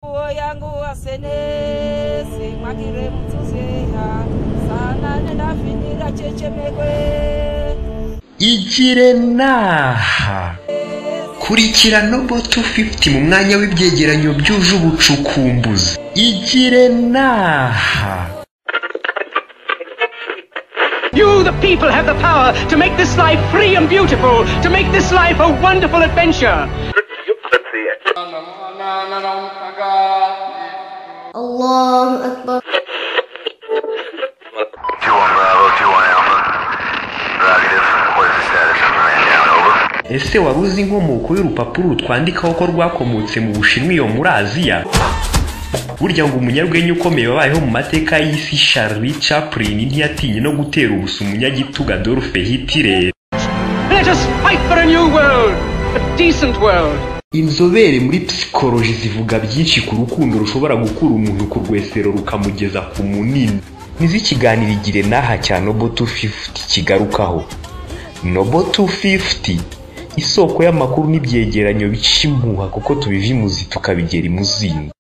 Nguo yangu wasenesi mwakire mtuzeha sana nenafinira chechemekwe igire naha kurikirana bo 250 mu mwanya w'ibyegeranyo byuje ubucukumbuzi igire naha You, the people, have the power to make this life free and beautiful, to make this life a wonderful adventure. الله أكبر Two one Bravo, two one Alpha. Negative. What is the status of the man down? Over. ese wari uzi inkomoko y'urupapuro twandikaho ko rwakomotse mu bushinwa iyo muri aziya burya ngo umunyarwenya ukomeye wabayeho mu mateka y'isi Charlie Chaplin ntiyatinye no gutera ubusa umunyagitugu Adolphe Hitler Let us fight for a new world, a decent world. inzobere muri psikoloji zivuga byinshi ku rukundo rushobora gukura umuntu ku rwesero rukamugeza ku munini nizo ikiganiro igire n'aha cya nobo 250 kigarukaho nobo 250 isoko y'amakuru n'ibyegeranyo bica impuha kuko tubiva imuzi tukabigera imuzingo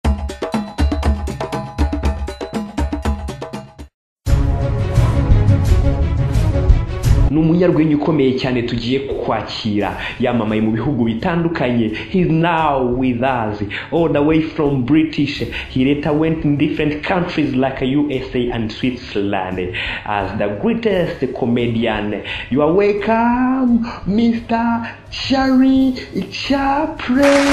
ni umunyarwenya ukomeye cyane tugiye kwakira yamamaye mu bihugu bitandukanye he's now with us all the way from british he later went in different countries like usa and switzerland as the greatest comedian you are welcome mr charlie chaplin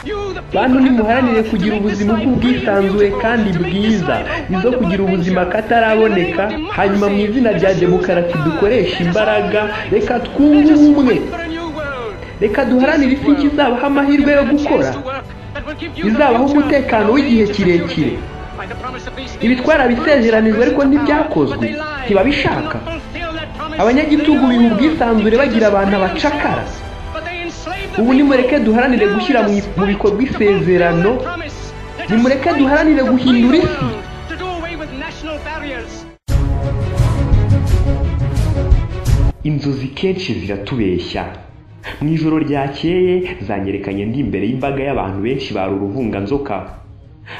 You, the people, bantu have the nimuharanire power kugira to make this ubuzima life free and bw'ubwisanzure beautiful, kandi to make this bwiza life a izo kugira wonderful ubuzima adventure. kataraboneka In the name of hanyuma mu democracy, izina rya let us demokarasi use the dukoreshe power. imbaraga reka Let twunge us ubumwe fight for a new world. reka duharanire isi nshya izabaha amahirwe yo gukora izabaho umutekano w'igihe kirekire ibi twarabisezeranijwe ariko ntibyakozwe ntibabishaka abanyagitugu biha ubwisanzure bagira abantu abacakara ubu nimureke duharanire gushyira mu i- mu bikorwa isezerano nimureke duharanire guhindura isi inzozi kenshi ziratubeshya mu ijoro ryakeye zanyerekanye ndi imbere y'imbaga y'abantu benshi bari uruvunganzoka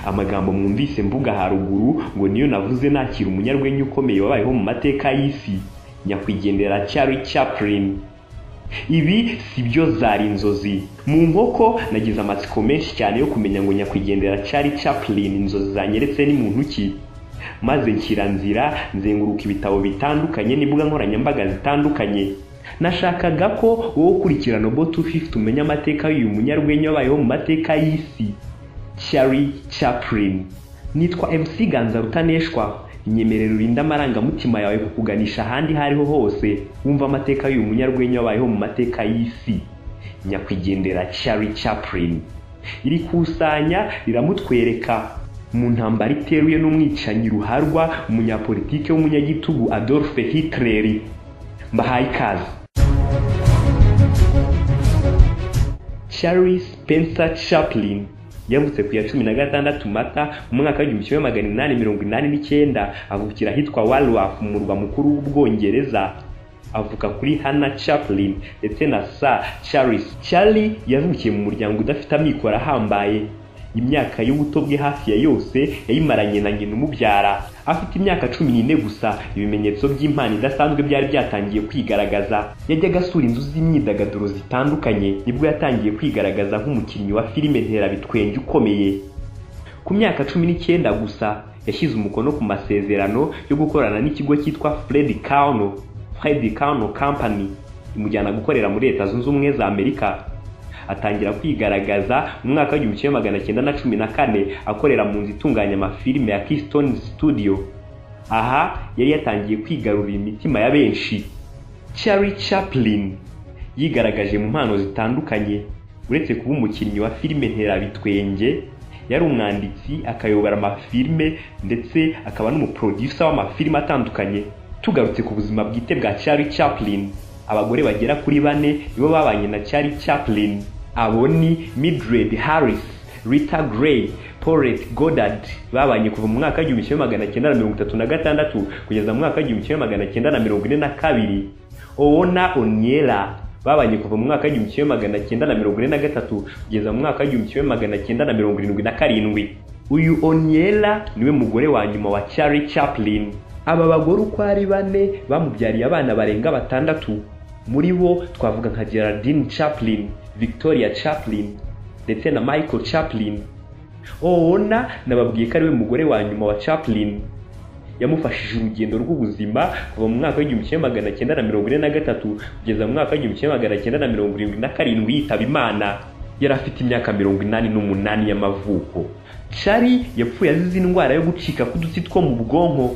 amagambo mwumvise mvuga haruguru ngo niyo navuze nakira umunyarwenya ukomeye wabayeho mu mateka y'isi nyakwigendera Charlie Chaplin ibi si byo zari inzozi mu nkoko nagize amatsiko menshi cyane yo kumenya ngo nyakwigendera Charlie Chaplin inzozi zanyeretse ni muntu ki maze nshyira nzira nzenguruka ibitabo bitandukanye n'imbuga nkoranyambaga zitandukanye nashakaga ko wowe ukurikirana bo 250 umenya amateka y'uyu munyarwenya wabayeho mu mateka y'isi Charlie Chaplin nitwa MC Ganza Rutaneshwa inyemerera urinde amarangamutima yawe kukuganisha ahandi aho ariho hose wumva amateka y'uyu munyarwenya wabayeho mu mateka y'isi nyakwigendera Charlie Chaplin iri kusanya riramutwereka mu ntambara iteruye n'umwicanyi ruharwa umunyapolitike w'umunyagitugu Adolphe Hitler mbahaye ikaze Charlie Spencer Chaplin yavutse ku ya cumi na gatandatu mata mu mwaka w'igihumbi kimwe magana inani mirongo inani n'icyenda avukira ahitwa Walworth mu murwa mukuru w'ubwongereza avuka kuri Hannah Chaplin ndetse na Sir Charles. Charlie yavukiye mu muryango udafite amikoro ahambaye. Imyaka y'ubuto bwe hafi ya yose yayimaranye na nyina umubyara. Afite imyaka cumi n'ine gusa, ibimenyetso by'impano idasanzwe byari byatangiye kwigaragaza. Yajyaga asura inzu z'imyidagaduro zitandukanye, nibwo yatangiye kwigaragaza nk'umukinnyi wa filime nterabitwenge ukomeye. Ku myaka cumi n'icyenda gusa yashyize umukono ku masezerano yo gukorana n'ikigo cyitwa Fred Kauno Fred Kauno Company imujyana gukorera muri Leta Zunze Ubumwe za Amerika atangira kwigaragaza mu mwaka w'igihumbi kimwe magana cyenda na cumi na kane akorera mu nzu itunganya amafilime ya Keystone Studio aha yari yatangiye kwigarurira imitima ya benshi Charlie Chaplin yigaragaje mu mpano zitandukanye uretse kuba umukinnyi wa filime nterabitwenge yari umwanditsi akayobora amafilime ndetse akaba n'umuproducer w'amafilime atandukanye tugarutse ku buzima bwite bwa Charlie Chaplin abagore bagera kuri bane nibo babanye na Charlie Chaplin abo ni Mildred Harris Rita Gray, Paulette Goddard babanye kuva mu mwaka w'igihumbi kimwe magana cyenda na mirongo itatu na gatandatu kugeza mu mwaka w'igihumbi kimwe magana cyenda na mirongo ine na kabiri Owona Onyela babanye kuva mu mwaka w'igihumbi kimwe magana cyenda na mirongo ine na gatatu kugeza mu mwaka w'igihumbi kimwe magana cyenda na mirongo irindwi na karindwi uyu oniela niwe mugore wa nyuma wa charlie chaplin aba bagore uko ari bane bamubyariye abana barenga batandatu muri bo twavuga nka gerardine chaplin victoria chaplin ndetse na michael chaplin ona nababwiye ko ari we mugore wa nyuma wa chaplin yamufashije urugendo rw'ubuzima kuva mu mwaka w'igihumbi kimwe magana cyenda na mirongo ine na gatatu kugeza mu mwaka w'igihumbi kimwe magana cyenda na mirongo irindwi na karindwi yitaba imana yari afite imyaka mirongo inani n'umunani y'amavuko cari yapfuye azize indwara yo gucika k'udutsi two mu bwonko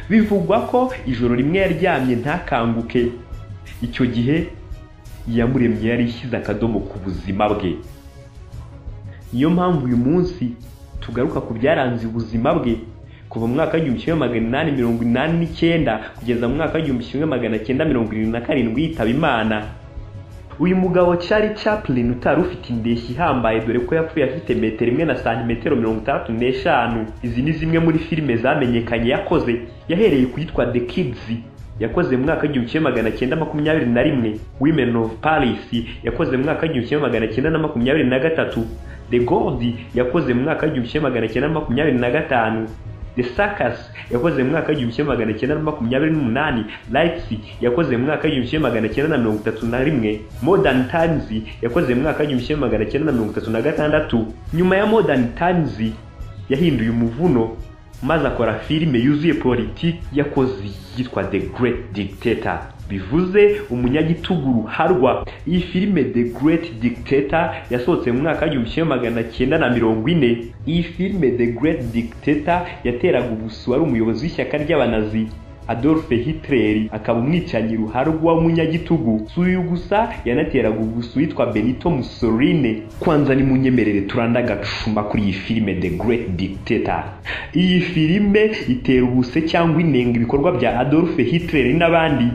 bivugwa ko ijoro rimwe yaryamye ntakanguke icyo gihe iyamuremye yari ishyize akadomo ku buzima bwe niyo mpamvu uyu munsi tugaruka ku byaranze ubuzima bwe kuva mu mwaka w'igihumbi kimwe magana inani mirongo inani n'icyenda kugeza mu mwaka w'igihumbi kimwe magana cyenda mirongo irindwi na karindwi yitaba imana uyu mugabo Charlie Chaplin utari ufite indeshyi ihambaye dore ko yapfuye afite metero imwe na santimetero mirongo itandatu n'eshanu izi ni zimwe muri filime zamenyekanye yakoze yahereye ku yitwa The Kids yakoze mu mwaka w'igihumbi kimwe magana cyenda makumyabiri na rimwe Women of Paris yakoze mu mwaka w'igihumbi kimwe magana cyenda na makumyabiri na gatatu The Gold yakoze mu mwaka w'igihumbi kimwe magana cyenda na makumyabiri na gatanu The Circus yakoze mu mwaka w'igihumbi kimwe magana cyenda na makumyabiri n'umunani Leipzig yakoze mu mwaka w'igihumbi kimwe magana cyenda na mirongo itatu na rimwe Modern Times yakoze mu mwaka w'igihumbi kimwe magana cyenda na mirongo itatu na gatandatu nyuma ya Modern Times yahinduye umuvuno maze akora filime yuzuye politiki yakoze yitwa The Great Dictator bivuze umunyagitugu ruharwa iyi filime the great dictator yasohotse mu mwaka w'igihumbi kimwe magana cyenda na mirongo ine iyi filime the great dictator yateraga ubusu wari umuyobozi w'ishyaka ry'abanazi adolphe hitler akaba umwicanyi ruharwa w'umunyagitugu si uyu gusa yanateraga ubusu witwa benito mussolini kwanza nimunyemerere turanda agacuma kuri iyi filime the great dictator iyi filime itera ubuse cyangwa inenga ibikorwa bya adolphe hitler n'abandi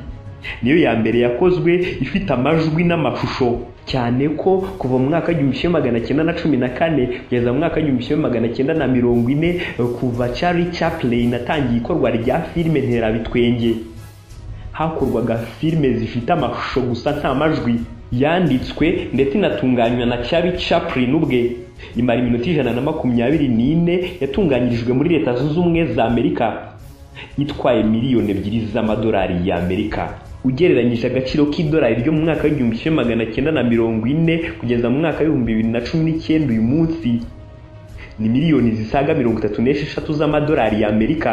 niyo ya mbere yakozwe ifite amajwi n'amashusho cyane ko kuva mu mwaka w'igihumbi kimwe magana cyenda na cumi na kane kugeza mu mwaka w'igihumbi kimwe magana cyenda na mirongo ine kuva Charlie Chaplin atangiye ikorwa rya filime nterabitwenge hakorwaga filime zifite amashusho gusa nta majwi yanditswe ndetse inatunganywa na Charlie Chaplin ubwe imara iminota ijana na makumyabiri n'ine yatunganyirijwe muri leta zunze ubumwe za amerika itwaye miliyoni ebyiri z'amadolari y'amerika ugereranyije agaciro k'idolari ryo mu mwaka w'igihumbi kimwe magana cyenda na mirongo ine kugeza mu mwaka w'ibihumbi bibiri na cumi n'icyenda uyu munsi ni miliyoni zisaga mirongo itatu n'esheshatu z'amadolari y'amerika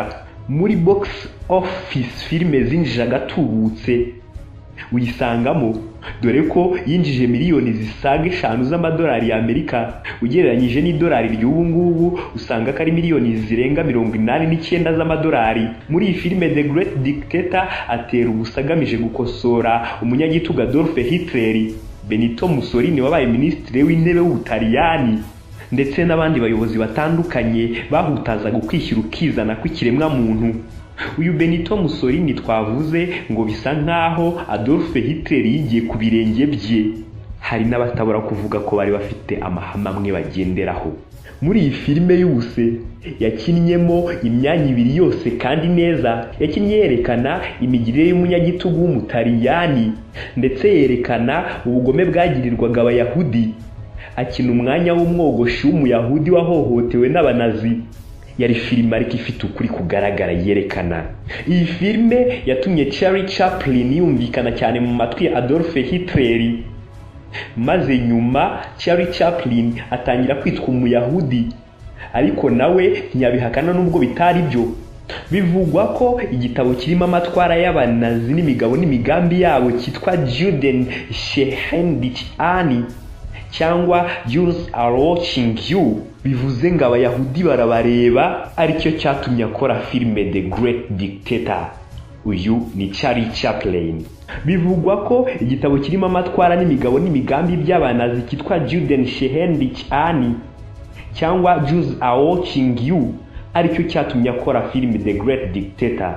muri box office filime zinjije agatubutse uyisangamo dore ko yinjije miliyoni zisaga eshanu z'amadolari y'amerika ugereranyije n'idolari ry'ubu ngubu usanga ko ari miliyoni zirenga mirongo inani n'icyenda z'amadolari muri iyi filime the great dictator atera ubusa agamije gukosora umunyagitugu adolphe hitler benito mussolini wabaye minisitiri w'intebe w'ubutaliyani ndetse n'abandi bayobozi batandukanye bahutazaga ukwishyira ukizana kw'ikiremwamuntu uyu benito mussolini twavuze ngo bisa nk'aho adolphe hitler yigiye ku birenge bye hari n'abatabura kuvuga ko bari bafite amahame amwe bagenderaho muri iyi filime y'ubuse yakinnyemo imyanya ibiri yose kandi neza yakinnye yerekana imigirire y'umunyagitugu w'umutaliyani ndetse yerekana ubugome bwagirirwaga abayahudi akina umwanya w'umwogoshi w'umuyahudi wahohotewe n'abanazi yari filime ariko ifite ukuri kugaragara yerekana iyi filime yatumye Charlie Chaplin yumvikana cyane mu matwi ya Adolphe Hitler maze nyuma Charlie Chaplin atangira kwitwa umuyahudi ariko nawe ntiyabihakana nubwo bitari byo bivugwa ko igitabo kirimo amatwara y'abanazi n'imigabo n'imigambi yabo cyitwa Juden Shehendich Ani cyangwa Jews are watching you bivuze ngo abayahudi barabareba aricyo cyatumye akora filime The Great Dictator uyu ni Charlie Chaplin bivugwa ko igitabo kirimo amatwara n'imigabo n'imigambi by'abanazi cyitwa Juden Shehendich Ani cyangwa Jews are watching you aricyo cyatumye akora filime The Great Dictator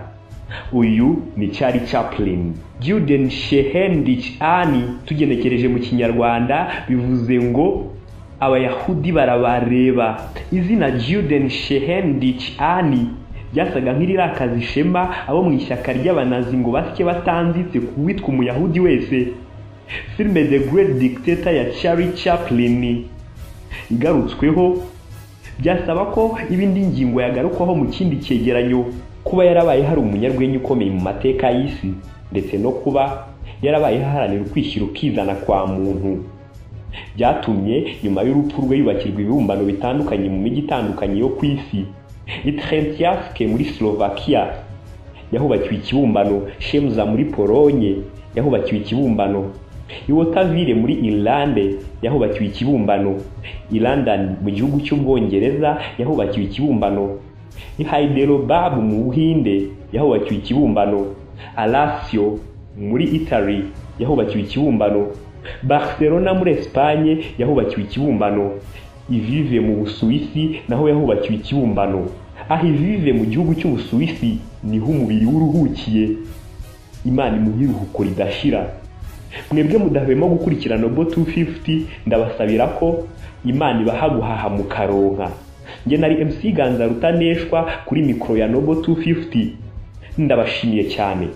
uyu ni Charlie Chaplin Juden Shehendich Ani tugenekereje mu kinyarwanda bivuze ngo abayahudi barabareba izina Juden Shehendich Ani byasaga nk'irirakaza ishema abo mu ishyaka ry'abanazi ngo basye batanzitse ku witwa umuyahudi wese filime the great dictator ya Charlie Chaplin igarutsweho byasaba ko ibindi ngingo yagarukwaho mu kindi cyegeranyo kuba yarabaye hari umunyarwenya ukomeye mu mateka y'isi ndetse no kuba yarabaye haranira ukwishyira ukizana kwa muntu byatumye nyuma y'urupfu rwe yubakirwa ibibumbano bitandukanye mu mijyi itandukanye yo ku isi i Trentiavke muri Slovakia yahubakiwe ikibumbano Shemza muri Polonye yahubakiwe ikibumbano i Waterville muri Ireland yahubakiwe ikibumbano i London mu gihugu cy'ubwongereza yahubakiwe ikibumbano i Hyderabad mu Buhinde yahubakiwe ikibumbano Alassio muri Italy yahubakiwe ikibumbano Barcelona muri Espagne yahubakiwe ikibumbano Ivive mu Busuwisi naho yahubakiwe ikibumbano aho Ivive mu gihugu cy'Ubusuwisi niho umubiri w'uruhukiye Imana imuhe iruhuko ridashira mwebwe mudahwema gukurikira Nobo 250 ndabasabira ko Imana ibaha guhaha mukaronka njye nari MC Ganza Rutaneshwa kuri mikoro ya Nobo 250 ndabashimiye cyane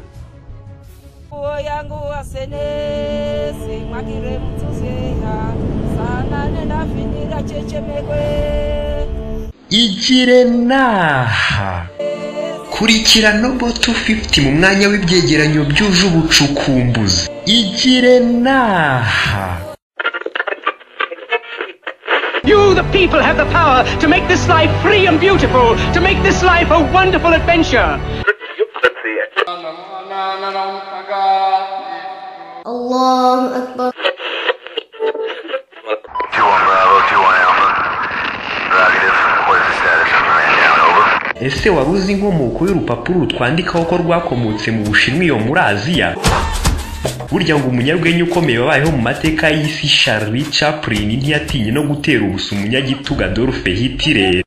nguo yangu asenesi mwakire mtuzeha sana nendafinira chechemekwe igire naha kurikira nobo 250 mu mwanya w'ibyegeranyo byuje ubucukumbuzi igire naha You, the people, have the power to make this life free and beautiful, to make this life a wonderful adventure. Allahu Akbar. Two one Bravo, two one Alpha. Negative. What is the status of the man down? Over. ese wari uzi inkomoko y'urupapuro twandikaho ko rwakomotse mu bushinwa iyo muri aziya burya ngo umunyarwenya ukomeye wabayeho mu mateka y'isi Charlie Chaplin ntiyatinye no gutera ubusa umunyagitugu Adolf Hitler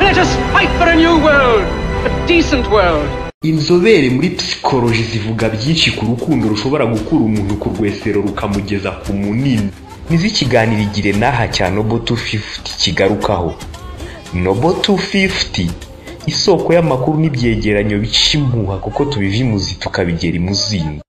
Let us fight for a new world, a decent world. inzobere muri psikoloji zivuga byinshi ku rukundo rushobora gukura umuntu ku rwesero rukamugeza ku munini nizo ikiganiro igire n'aha cya nobo 250 kigarukaho nobo 250 isoko y'amakuru n'ibyegeranyo bica impuha kuko tubiva imuzi tukabigera imuzingo